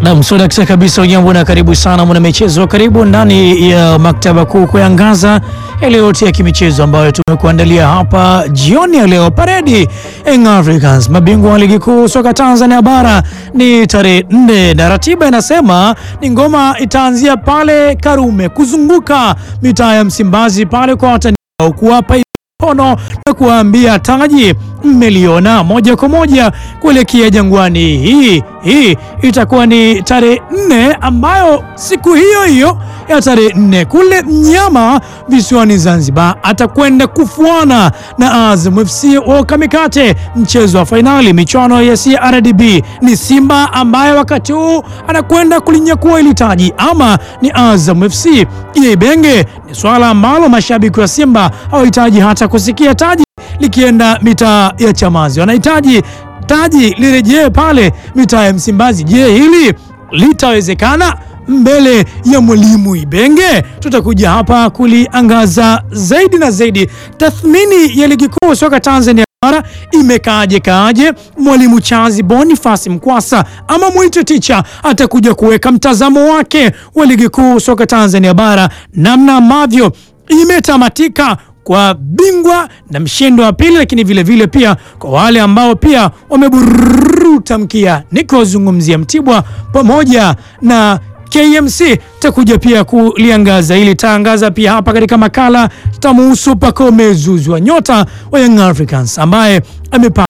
Nam sodakta kabisa, ujambo na karibu sana mwana michezo, karibu ndani ya maktaba kuu kuangaza yale yote ya kimichezo ambayo tumekuandalia hapa jioni ya leo. Paredi Young Africans, mabingwa wa ligi kuu soka Tanzania bara, ni tarehe nne na ratiba inasema ni ngoma itaanzia pale Karume kuzunguka mitaa ya Msimbazi pale kwa watani kuwapa mkono na kuwaambia taji mmeliona moja kwa moja kuelekea Jangwani. Hii hii itakuwa ni tarehe nne, ambayo siku hiyo hiyo ya tarehe nne kule Mnyama visiwani Zanzibar atakwenda kufuana na Azam FC wa Kamikate, mchezo wa fainali michuano ya CRDB. Ni Simba ambaye wakati huu anakwenda kulinyakua ili taji, ama ni Azam FC? Ibenge ni swala ambalo mashabiki wa Simba hawahitaji hata kusikia taji likienda mitaa ya Chamazi, wanahitaji taji lirejee pale mitaa ya Msimbazi. Je, hili litawezekana mbele ya mwalimu Ibenge? Tutakuja hapa kuliangaza zaidi na zaidi. Tathmini ya ligi kuu soka Tanzania bara imekaaje kaaje? Mwalimu Chazi Bonifasi Mkwasa ama mwite ticha atakuja kuweka mtazamo wake wa ligi kuu soka Tanzania bara, namna ambavyo imetamatika kwa bingwa na mshindi wa pili, lakini vile vile pia kwa wale ambao pia wameburuta mkia, nikozungumzia Mtibwa pamoja na KMC. Takuja pia kuliangaza ili taangaza pia hapa katika makala tamuhusu Pacome Zouzoua, nyota wa Young Africans ambaye amepaa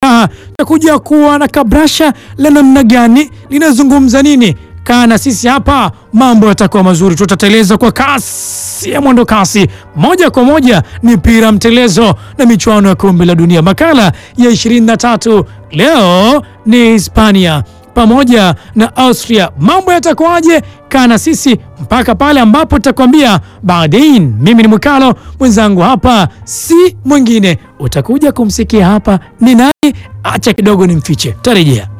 takuja kuwa na kabrasha la namna gani, linazungumza nini? Kaa na sisi hapa, mambo yatakuwa mazuri. Tutateleza kwa kasi ya mwendo kasi, moja kwa moja ni pira mtelezo na michuano ya kombe la dunia. Makala ya 23 leo ni Hispania pamoja na Austria. Mambo yatakuwaje? Kaa na sisi mpaka pale ambapo tutakwambia baadain. Mimi ni Mwikalo, mwenzangu hapa si mwingine, utakuja kumsikia hapa ni nani. Acha kidogo nimfiche, tarejea.